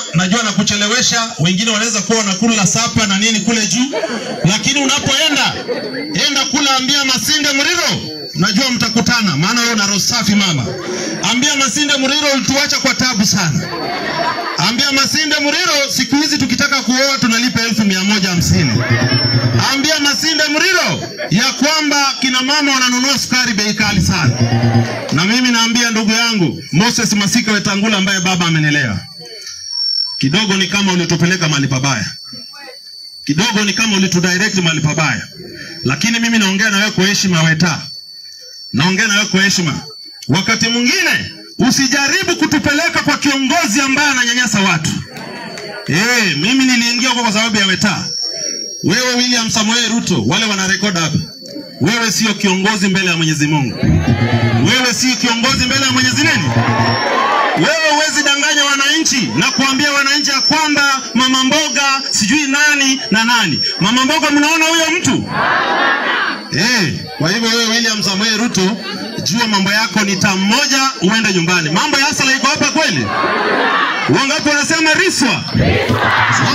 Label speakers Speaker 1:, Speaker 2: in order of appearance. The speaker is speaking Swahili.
Speaker 1: najua na kuchelewesha, wengine wanaweza kuwa wanakula sapa na nini kule juu, lakini unapoenda enda kula, ambia Masinde Muriro, najua mtakutana, maana wewe una roho safi mama. Ambia Masinde Muriro, ulituacha kwa tabu sana. Ambia Masinde Muriro, siku hizi tukitaka kuoa tunalipa elfu mia moja hamsini. Ambia Masinde Muriro ya kwamba kina mama wananunua sukari bei kali sana. Na mimi naambia ndugu yangu Moses Masika Wetangula ambaye baba amenilea, kidogo ni kama ulitupeleka mahali pabaya, kidogo ni kama ulitudirect mahali pabaya, lakini mimi naongea na wewe kwa heshima, Weta, naongea na wewe kwa heshima. Wakati mwingine usijaribu kutupeleka kwa kiongozi ambaye ananyanyasa watu. Eh, mimi niliingia huko kwa sababu ya Weta. Wewe William Samoei Ruto, wale wanarekod hapa, wewe sio kiongozi mbele ya Mwenyezi Mungu. Wewe si kiongozi mbele ya Mwenyezi nini? Wewe huwezi danganya wananchi na kuambia wananchi ya kwamba mama mboga sijui nani na nani. Mama mboga, mnaona huyo mtu eh? Kwa hivyo wewe William Samoei Ruto, jua mambo yako ni tamu moja, uende nyumbani. Mambo ya asala iko hapa kweli? Wangapi wanasema riswa?